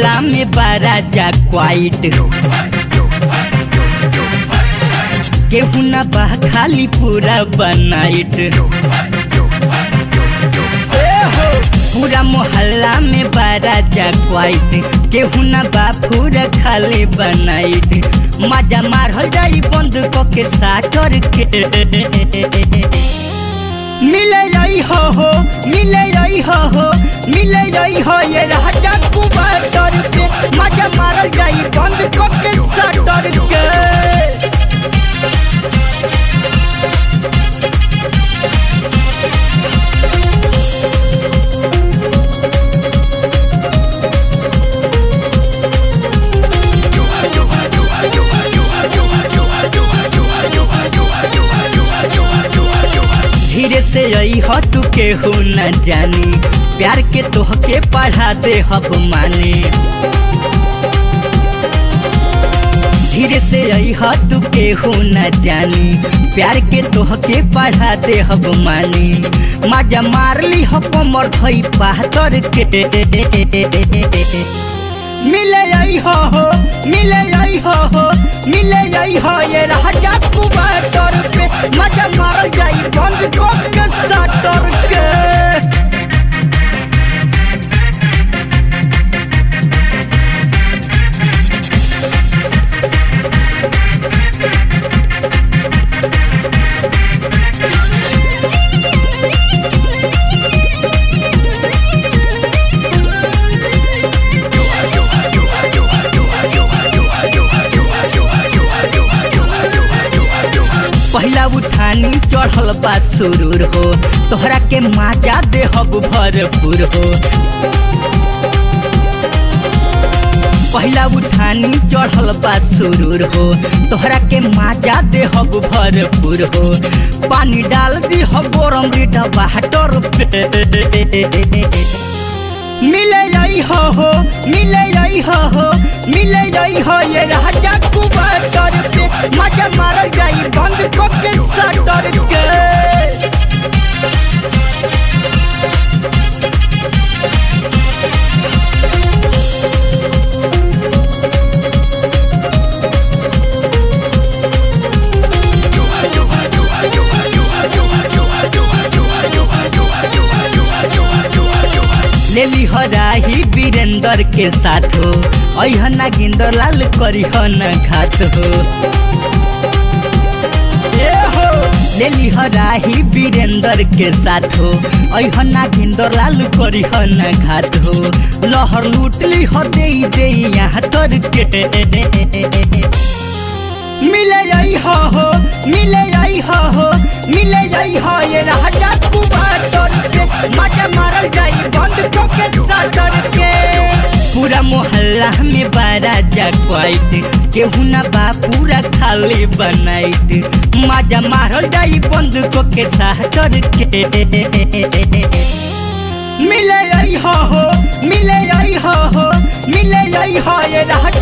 मोहल्ला में बारा जा क्वाइट केहू ना बा खाली पूरा बनाइट पूरा मोहल्ला में बारा जा क्वाइट केहू ना बा पूरा खाली बनाइट मजा मारल जाई बंद क के साटर के मिले आई हो हो मिले आई हो हो मिले आई हो ये राजा कुबार पे मजा मारल जाई बंद क के साटर के धीरे से आई हो तू केहू न जानी प्यार के तोहके पढ़ा दे हब माने धीरे से आई हो तू केहू न जानी प्यार के तोहके पढ़ा दे हब माने मजा मार ली हो कमर धई पातर के मिले आई हो हो मिले आई हो हो मिले आई हो ये राजा कुबार पे मजा मार जाई बंद कर के साटर के पहला उठानी चढ़ल बा सुरूर हो तोहरा के माजा दे हब भरपूर हो पहला उठानी चढ़ल बा सुरूर हो तोहरा के माजा दे हब भरपूर हो पानी डाल दी हो गरम रीटा बाटर पे मिले आई हो हो मिले आई हो हो मिले आई हो ये राजा कुबार पे मजा मार जाई बंद को के साटर के ले ली हराही वीरेंद्र के साथ हो अहना गिंदर लाल करी न घात हो ए हो ले ली हराही वीरेंद्र के साथ हो अहना गिंदर लाल करी न घात हो लहर लूट ली हो दे दे यहाँ तर के मिले आई हो हो मिले आई हो हो मिले आई हो ये राजा कुमार के मजा मारल जाई बंद को के साटर के पूरा मोहल्ला में बारा जा क्वाइट केहू ना बा पूरा खाली बनाइट मजा मारल जाई बंद को के साटर के मिले आई हो हो मिले आई हो हो मिले आई हो ये राजा